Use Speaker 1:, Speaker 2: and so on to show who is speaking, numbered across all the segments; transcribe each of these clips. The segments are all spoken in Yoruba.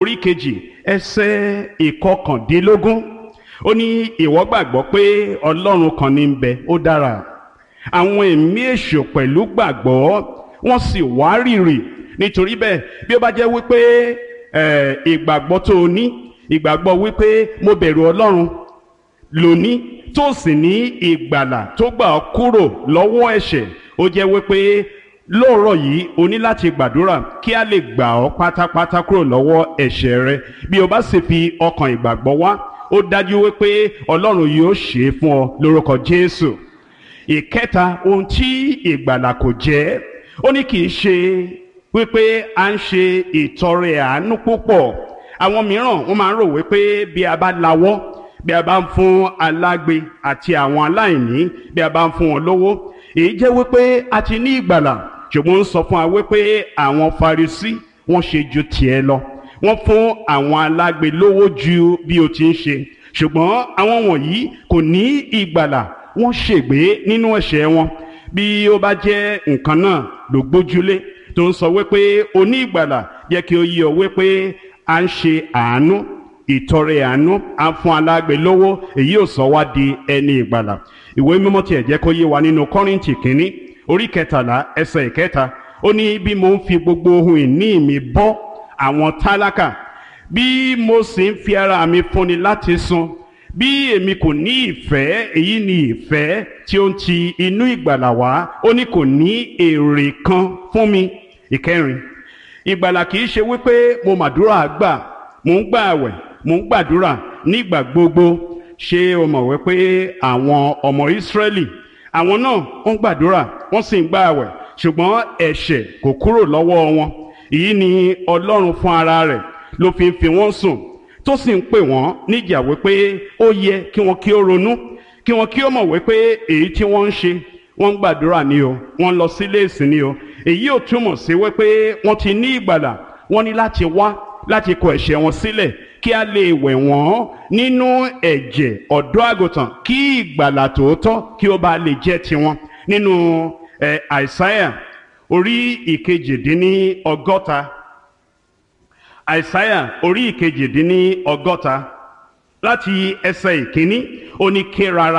Speaker 1: orí kejì ẹsẹ̀ ìkọkàndínlógún ó ní ìwọ gbàgbọ́ pé ọlọ́run kan ní ń bẹ ó dára àwọn ẹ̀mí èṣù pẹ̀lú gbàgbọ́ wọ́n sì wárìrì nítorí bẹ́ẹ̀ bí ó bá jẹ́ wípé ìgbàgbọ́ tó o ní ìgbàgbọ́ wípé mo bẹ̀rù ọlọ́run lóní tó sì ní ìgbàlà tó gbà ọ́ kúrò lọ́wọ́ ẹ̀ṣẹ̀ ó jẹ́ wípé lóòrọ̀ yìí o ní láti gbàdúrà kí a lè gbà ọ́ pátápátá kúrò lọ́wọ́ ẹ̀ṣẹ̀ rẹ bí o bá sì fi ọkàn ìgbàgbọ́ wá ó dájú wípé ọlọ́run yóò ṣe é fún ọ lórúkọ jésù ìkẹta ohun tí ìgbàlà kò jẹ́ ó ní kì í ṣe wípé à ń ṣe ìtọrẹ àánú púpọ̀ àwọn mìíràn wọ́n máa ń rò wípé bí a bá lawọ́ bí a bá ń fún alágbe àti àwọn aláìní bí a bá ń fún wọn lówó èyí jẹ́ wípé a ti ní ìgbàlà ṣùgbọ́n ń sọ fún wa wípé àwọn Farisí wọ́n ṣe ju tiẹ̀ lọ wọ́n fún àwọn alágbe lówó ju bí o ti ń ṣe ṣùgbọ́n àwọn wọ̀nyí kò ní ìgbàlà wọ́n ṣègbé nínú ẹ̀ṣẹ̀ wọn bí ó bá jẹ́ nǹkan náà ló gbójúlé tó ń sọ wípé o ní ìgbàlà jẹ́ kí o yí ọ wípé à ń ṣe àánú ìtọrẹ àánú à ń fún alágbe lówó èyí ò sọ wá di ẹni ìgbàlà ìwé mímọ́ tiẹ̀ jẹ́ kó yé wa nínú Kọ́ríńtì kínní orí kẹtàlá ẹsẹ̀ ìkẹta ó ní bí mo ń fi gbogbo ohun ìní mi bọ́ àwọn tálákà bí mo sì ń fi ara mi fúnni láti sun bí èmi kò ní ìfẹ́ èyí ni ìfẹ́ tí ó ń ti inú ìgbàlà wá ó ní kò ní èrè kan fún mi ìkẹrin ìgbàlà kì í ṣe wípé mo màdúrà gbà mò ń gbà àwẹ̀ mò ń gbàdúrà nígbà gbogbo ṣé o mọ̀ wípé àwọn ọmọ Ísírẹ́lì àwọn náà ń gbàdúrà wọ́n sì ń gbà àwẹ̀ ṣùgbọ́n ẹ̀ṣẹ̀ kò kúrò lọ́wọ́ wọn èyí ni Ọlọ́run fún ara rẹ̀ ló fi ń fi wọ́n sùn tó sì ń pè wọ́n níjà wípé ó yẹ kí wọ́n kí ó ronú kí wọ́n kí ó mọ̀ wípé èyí tí wọ́n ń ṣe wọ́n ń gbàdúrà ni o wọ́n ń lọ sílé ìsìn ni o èyí ò túmọ̀ sí wípé wọ́n ti ní ìgbàlà wọ́n ní láti wá láti kọ ẹ̀ṣẹ̀ wọn sílẹ̀ kí a lè wẹ̀ wọ́n nínú ẹ̀jẹ̀ ọ̀dọ́ àgùntàn kí ìgbàlà tòótọ́ kí ó bá lè jẹ́ tiwọn nínú ẹ̀ àìsáyà orí ìkejìdínní ọgọ́ta àìsáyà orí ìkejìdínní ọgọ́ta láti ẹsẹ̀ ìkíní ó ní ké rárá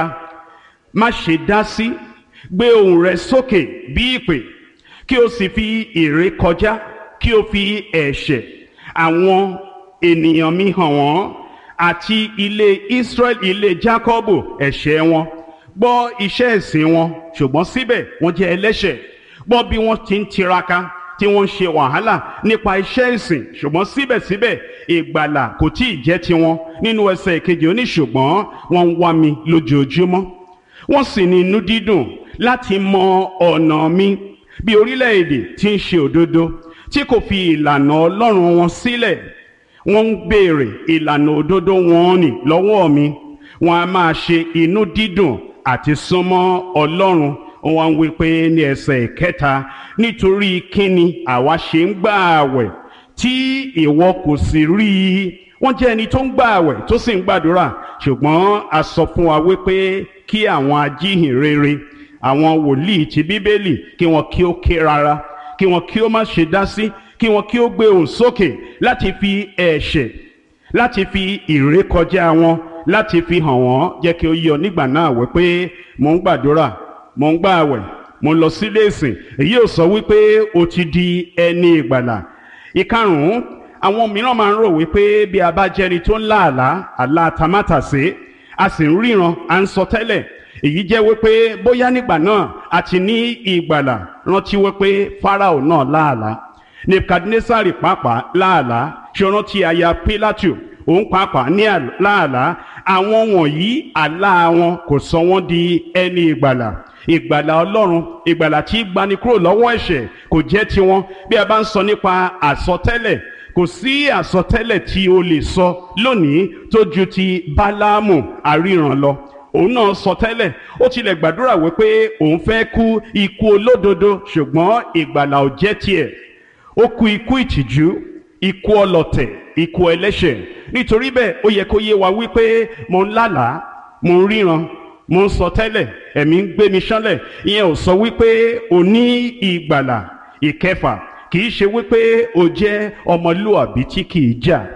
Speaker 1: má ṣe dá sí gbé ohùn rẹ sókè bí ìpè kí o sì fi ìrékọjá kí o fi ẹ̀ṣẹ̀ àwọn ènìyàn mi hàn wọ́n àti ilé Israel ilé Jákọ́bù ẹ̀ṣẹ̀ wọn gbọ́ iṣẹ́ ẹ̀sìn wọn ṣùgbọ́n síbẹ̀ wọ́n jẹ́ ẹlẹ́ṣẹ̀ gbọ́ bí wọ́n ti ń tiraka tí wọ́n ń ṣe wàhálà nípa iṣẹ́ ìsìn ṣùgbọ́n síbẹ̀síbẹ̀ ìgbàlà kò tí ì jẹ́ tiwọn nínú ẹsẹ̀ ìkejì oní ṣùgbọ́n wọ́n ń wá mi lójoojúmọ́ wọ́n sì ní inú dídùn láti mọ ọ̀nà mi bí orílẹ̀-èdè tí ń ṣe òdodo tí kò fi ìlànà Ọlọ́run wọn sílẹ̀ wọ́n ń béèrè ìlànà òdodo wọn nì lọ́wọ́ mi wọ́n á máa ṣe inú dídùn àti súnmọ́ Ọlọ́run wọ́n wí pé ní ẹsẹ̀ ìkẹta nítorí kíni àwa ṣe ń gbà àwẹ̀ tí ìwọ kò sì rí i wọ́n jẹ́ ẹni tó ń gbà àwẹ̀ tó sì ń gbàdúrà ṣùgbọ́n a sọ fún wa wípé kí àwọn ajíhìnrere àwọn wòlíì ti bíbélì kí wọ́n kí ó ké rárá kí wọ́n kí ó má ṣe dá sí kí wọ́n kí ó gbé ohùn sókè láti fi ẹ̀ṣẹ̀ láti fi ìrékọjá wọn láti fi hàn wọ́n jẹ́ kí ó yọ nígbà náà wípé mò ń gbàdúrà mò ń gbà àwẹ̀ mò ń lọ sílé ìsìn èyí ò sọ wípé o ti di ẹni ìgbàlà ìkarùn-ún àwọn mìíràn máa ń rò wípé bí a bá jẹni tó ń lá àlá àlá tamátàsé a sì ń ríran à ń sọ tẹ́lẹ̀ èyí jẹ́ wípé bóyá nígbà náà a ti ní ìgbàlà rántí wípé Fáráò náà láàlá Nebukadnesari pàápàá láàlá ṣe rántí aya Pílátù òun pàápàá ní láàlá àwọn wọ̀nyí àlá wọn kò sọ wọ́n di ẹni ìgbàlà ìgbàlà ọlọ́run ìgbàlà tí gbani kúrò lọ́wọ́ ẹ̀ṣẹ̀ kò jẹ́ tiwọn bí a bá ń sọ nípa àsọtẹ́lẹ̀ kò sí àsọtẹ́lẹ̀ tí o lè sọ lónìí tó ju ti bálámù àríran lọ òun náà sọ tẹ́lẹ̀ ó tilẹ̀ gbàdúrà wípé òun fẹ́ kú ikú olódodo ṣùgbọ́n ìgbàlà ò jẹ́ tiẹ̀ ó kú ikú ìtìjú ikú ọlọ̀tẹ̀ ikú ẹlẹ́ṣẹ̀ nítorí bẹ́ẹ̀ ó yẹ kó yé wa wípé mo ń lálàá mo ń ríran mo ń sọ tẹ́lẹ̀ ẹ̀mí ń gbé mi ṣánlẹ̀ ìyẹn ò sọ wípé o ní ìgbàlà ìkẹfà kì í ṣe wípé o jẹ́ ọmọlúàbí tí kì í jà